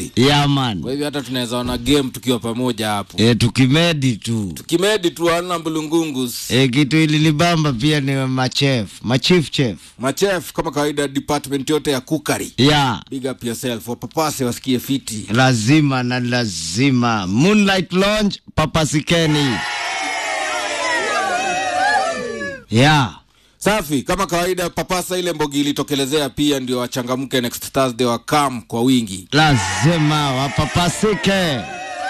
League. Yeah man. Kwa hivyo hata tunaweza ona game tukiwa pamoja hapo. E, tukimedi tu. Tukimedi tu ana mbulungungus. E, kitu ililibamba pia ni machef, machief chef. Machef kama kawaida department yote ya kukari. Yeah. Big up yourself. Wapapase wasikie fiti. lazima na lazima moonlight lounge papasikeni yeah Safi, kama kawaida papasa ile mbogi ilitokelezea pia ndio wachangamke next Thursday wa kam kwa wingi. lazima wapapasike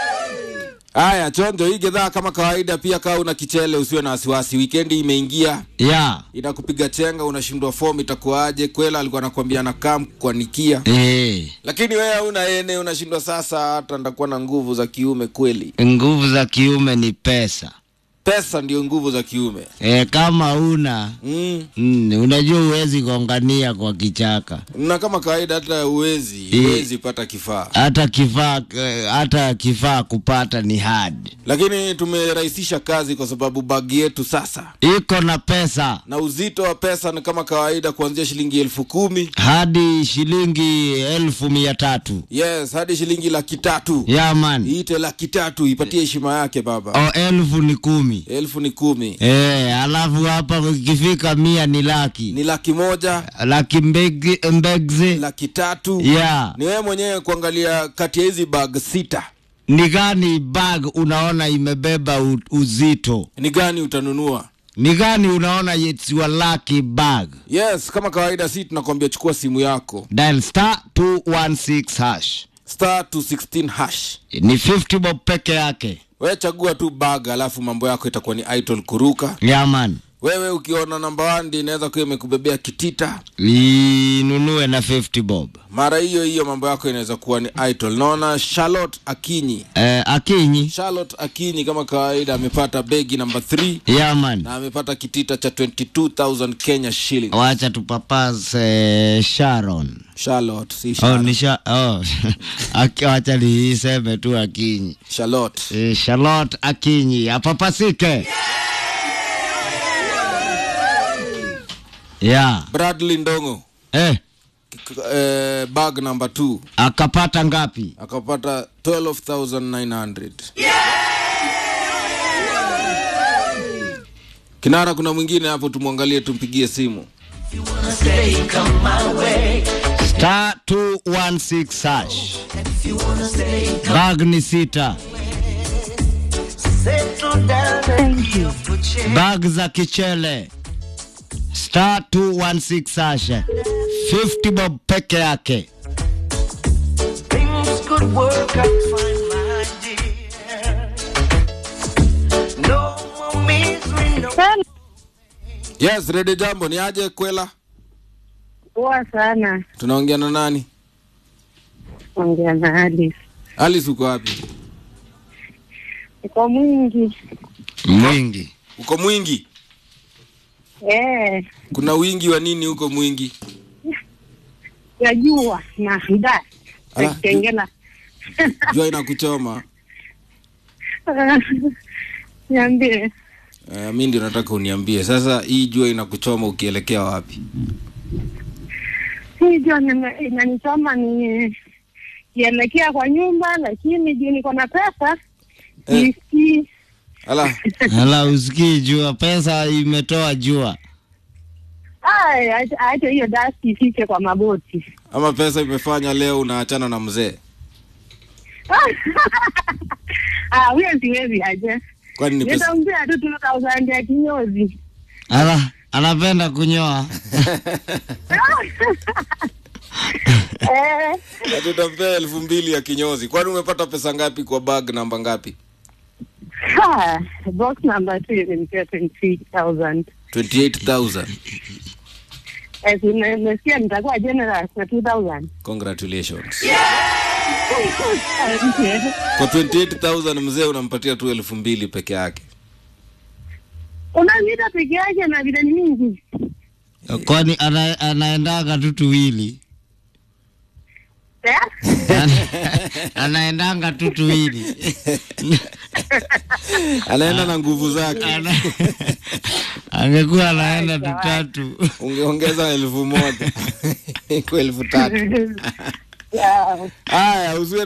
Haya, chonjo hii gedhaa kama kawaida pia kaa una kichele usiwe na wasiwasi. Weekendi imeingia, yeah inakupiga chenga, unashindwa form itakuwaje? Kwela alikuwa anakuambia na kam kuanikia. e, Lakini wewe hauna ene, unashindwa sasa hata ndakuwa na nguvu za kiume kweli. nguvu za kiume ni pesa Pesa ndio nguvu za kiume. e, kama una Mm. mm, unajua huwezi gongania kwa kichaka Na kama kawaida hata uwezi, Eh. uwezi pata kifaa. hata kifaa eh, hata kifaa kupata ni hard Lakini tumerahisisha kazi kwa sababu bagi yetu sasa iko na pesa na uzito wa pesa ni kama kawaida kuanzia shilingi elfu kumi hadi shilingi elfu mia tatu yes hadi shilingi laki tatu yaman iite laki tatu ipatie heshima yake baba o elfu ni kumi elfu ni kumi e, alafu hapa ikifika mia ni laki ni laki moja laki mbegi, mbegzi laki tatu ya ni wewe mwenyewe kuangalia kati ya hizi bag sita ni gani bag unaona imebeba u, uzito ni gani utanunua ni gani unaona it's your lucky bag yes kama kawaida si tunakwambia chukua simu yako dial star 216 hash star 216 hash ni 50 bob peke yake wewe chagua tu bag alafu mambo yako itakuwa ni idol kuruka yaman wewe ukiona namba 1 ndio inaweza kuwa imekubebea kitita inunue na 50 bob mara hiyo hiyo mambo yako inaweza kuwa ni idol naona charlotte akinyi eh, akinyi charlotte akinyi kama kawaida amepata begi namba 3 yaman na amepata kitita cha 22000 kenya shilling wacha tupapase sharon charlotte si oh, Sharon. ni sha oh. Aki- wacha niiseme tu akinyi charlotte e, charlotte akinyi apapasike ya bradley ndongo eh, k- eh, bag namba 2 akapata ngapi akapata 12900 kinara kuna mwingine hapo tumwangalie tumpigie simu star 216 hash bag ni sita bag za kichele star 216 hash 50 bob peke yake Things could work out fine, my dear. No more misery, no yes rede jambo ni aje kwela Poa sana. tunaongea na nani Ongea na Alice. alice uko wapi Iko mwingi. mwingi uko mwingi Eh, kuna wingi wa nini huko mwingi ya jua na nda. Ala, Kengela. jua inakuchoma Niambie. uh, mi ndio nataka uniambie sasa hii jua inakuchoma ukielekea wapi Hii jua nime- inanichoma ni kielekea kwa nyumba, lakini juu niko na pesa Eh. nisikii. ala hala usikii jua pesa imetoa jua Ai, acha acha hiyo dasti ifike kwa magoti. ama pesa imefanya leo unaachana na mzee Ah, huyo siwezi aje. kwani ni pesa Nitampea tu 2000 ya kinyozi. ala anapenda kunyoa Eh, Ati utampea elfu mbili ya kinyozi kwani umepata pesa ngapi kwa bag namba ngapi ha, box number 2 imenipea 23000. 28000 Eh, si nime- nimesikia nitakuwa generous na 2000. congratulations Asante. kwa 28000 mzee unampatia tu elfu mbili peke yake Unaniita peke yake na vile ni mingi. kwani ana, anaendaga tu tuwili Eh? Ana- anaendanga tu tuwili anaenda na nguvu zake Ana- angekuwa anaenda tutatu ungeongeza elfu moja kwa elfu tatu Yeah. haya usiwe